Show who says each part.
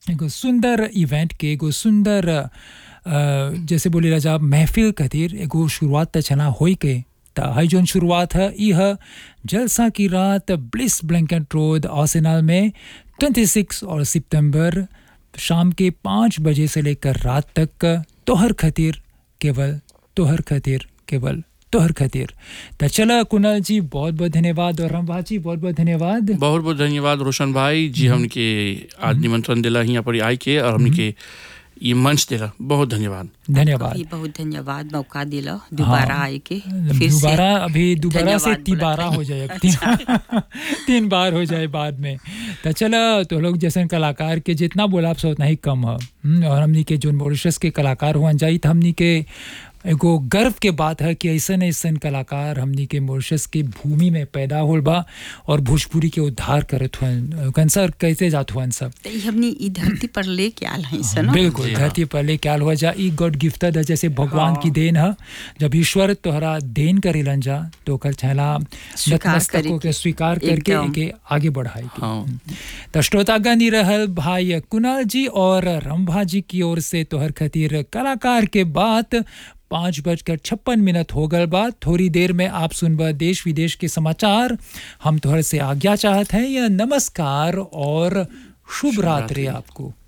Speaker 1: एगो सुंदर इवेंट के एगो सुंदर अ, जैसे बोले राजा महफिल खातिर एगो शुरुआत त छना होई के त हई जोन शुरुआत है ई है जलसा की रात ब्लिस ब्लैंकेट रोड आर्सेनल में 26 और सितंबर शाम के पाँच बजे से लेकर रात तक तोहर खातिर केवल तोहर खातिर केवल तोहर खातिर त चला कुणाल जी बहुत बहुत धन्यवाद और रामभा जी बहुत बहुत धन्यवाद
Speaker 2: बहुत बहुत धन्यवाद रोशन भाई जी हमके आज निमंत्रण दिला यहाँ पर आई के और हमके ये मंच दिला बहुत धन्यवाद
Speaker 1: धन्यवाद
Speaker 3: भी बहुत धन्यवाद मौका दिला दोबारा आए के फिर से
Speaker 1: दोबारा अभी दोबारा से
Speaker 3: धन्यवाद
Speaker 1: तिबारा
Speaker 3: बोला
Speaker 1: हो जाए अब तीन तीन बार हो जाए बाद में तो चलो तो लोग जैसे कलाकार के जितना बोला आप उतना ही कम है हम्म, और हमनी के जो मॉरिशस के कलाकार हुआ जाई तो हमनी के एगो गर्व के बात है कि ऐसन ऐसन कलाकार हमनी के मॉरिशस के भूमि में पैदा होल बा और भोजपुरी के उद्धार करत हुआ कंसर कैसे जात हुआ सब
Speaker 3: तो ई हमनी ई धरती पर लेके आल हैं सन
Speaker 1: बिल्कुल
Speaker 2: जी हाँ।
Speaker 1: धरती पर ले क्या हुआ जा ई गॉड गिफ्टेड है जैसे भगवान
Speaker 3: हाँ।
Speaker 1: की देन है जब ईश्वर तोहरा देन करेलन जा तो कल छला
Speaker 3: स्वीकार
Speaker 1: नतमस्तकों
Speaker 3: करे
Speaker 1: के स्वीकार करके
Speaker 3: एकदम।
Speaker 1: एके आगे बढ़ाई
Speaker 2: हाँ
Speaker 1: तो श्रोतागण ही रहल भाई कुणाल जी और रंभा जी की ओर से तोहर खातिर कलाकार के बात पाँच बजकर छप्पन मिनट हो गल बाद थोड़ी देर में आप सुनबा देश विदेश के समाचार हम तोहर से आज्ञा चाहत हैं या नमस्कार और शुभ रात्रि आपको